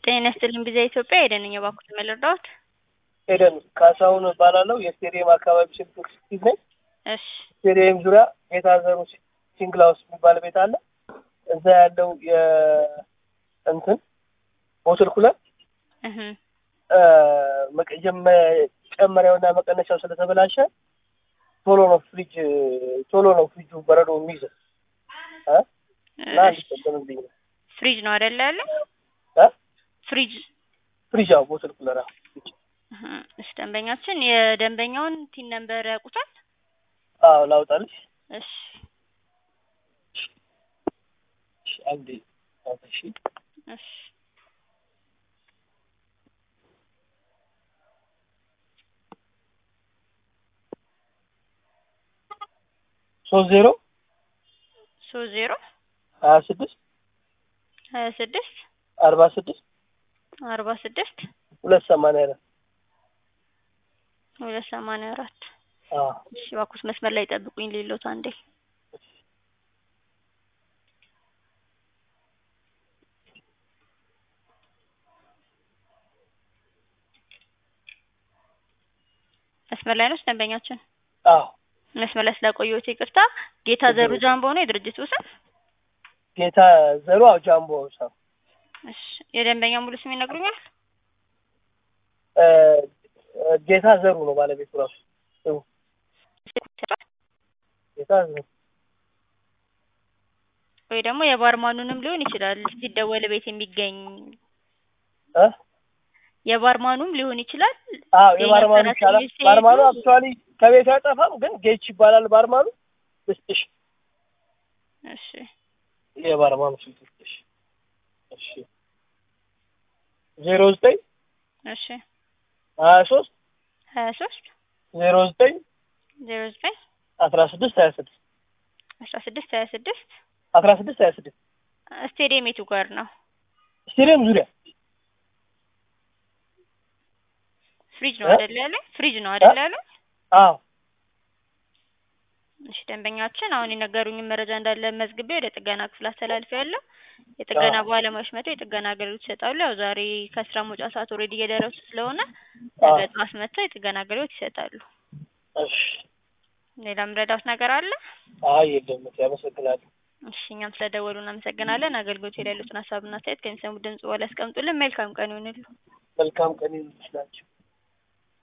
ጤና ይስጥልኝ ጊዜ ኢትዮጵያ ኤደን ነኝ። እባክዎት ምን ልርዳዎት? ኤደን ካሳሁን እባላለሁ። የስቴዲየም አካባቢ ስልክ ስቲቭ ነኝ። እሺ ስቴዲየም ዙሪያ የታዘሩ ሲንግል ሃውስ የሚባል ቤት አለ። እዛ ያለው የእንትን ቦትል ኩለር እህ መጨመሪያውና መቀነሻው ስለተበላሸ ቶሎ ነው ፍሪጅ ቶሎ ነው ፍሪጁ በረዶ የሚይዘው እ እና እንዲጠቀምብኝ ነው ፍሪጅ ነው አይደለ ያለ እ ፍሪጅ ፍሪጅ አዎ ቦትል ኩለር አዎ እህ እሺ ደንበኛችን የደንበኛውን ቲን ነምበር ያውቁታል? አዎ ላውጣልሽ እሺ እሺ አንዴ አውጣሽ እሺ ሶስት ዜሮ ሶስት ዜሮ ሀያ ስድስት ሀያ ስድስት አርባ ስድስት አርባ ስድስት ሁለት ሰማንያ አራት ሁለት ሰማንያ አራት አዎ እሺ እባክዎት መስመር ላይ ጠብቁኝ ሌሎት አንዴ መስመር ላይ ነው ደንበኛችን አዎ መስመር ላይ ስላቆየሁት ይቅርታ ጌታ ዘሩ ጃምቦ ነው የድርጅቱ ስም ጌታ ዘሩ አዎ ጃምቦ ሰው እሺ የደንበኛ ሙሉ ስም ይነግሩኛል ጌታ ዘሩ ነው ባለቤቱ ራሱ ስሙ ጌታ ዘሩ ወይ ደግሞ የባርማኑንም ሊሆን ይችላል ሲደወል ቤት የሚገኝ እ የባርማኑም ሊሆን ይችላል አዎ የባርማኑ ይቻላል ባርማኑ አክቹዋሊ ከቤት አይጠፋም ግን ጌች ይባላል ባርማኑ ልስጥሽ እሺ የባርማኑ ስልክ ልስጥሽ እሺ ዜሮ ዘጠኝ እሺ ሀያ ሶስት ሀያ ሶስት ዜሮ ዘጠኝ ዜሮ ዘጠኝ አስራ ስድስት ሀያ ስድስት አስራ ስድስት ሀያ ስድስት አስራ ስድስት ሀያ ስድስት ስቴዲየም የቱ ጋር ነው? ስቴዲየም ዙሪያ ፍሪጅ ነው አይደል ያለ? ፍሪጅ ነው አይደል ያለ? አዎ እሺ ደንበኛችን አሁን የነገሩኝን መረጃ እንዳለ መዝግቤ ወደ ጥገና ክፍል አስተላልፌያለሁ። የጥገና ባለሙያዎች መጥተው የጥገና አገልግሎት ይሰጣሉ። ያው ዛሬ ከስራ መውጫ ሰዓት ኦልሬዲ እየደረሱ ስለሆነ ነገ ጠዋት መጥተው የጥገና አገልግሎት ይሰጣሉ። እሺ ሌላ ምረዳት ነገር አለ? አይ የለም ያመሰግናለሁ። እሺ እኛም ስለደወሉ እናመሰግናለን። አገልግሎት ላይ ያሉትን ሀሳብና አስተያየት ከሚሰሙት ድምጽ በኋላ ያስቀምጡልን። መልካም ቀን ይሁንልዎ። መልካም ቀን ይሁንልሽ ናቸው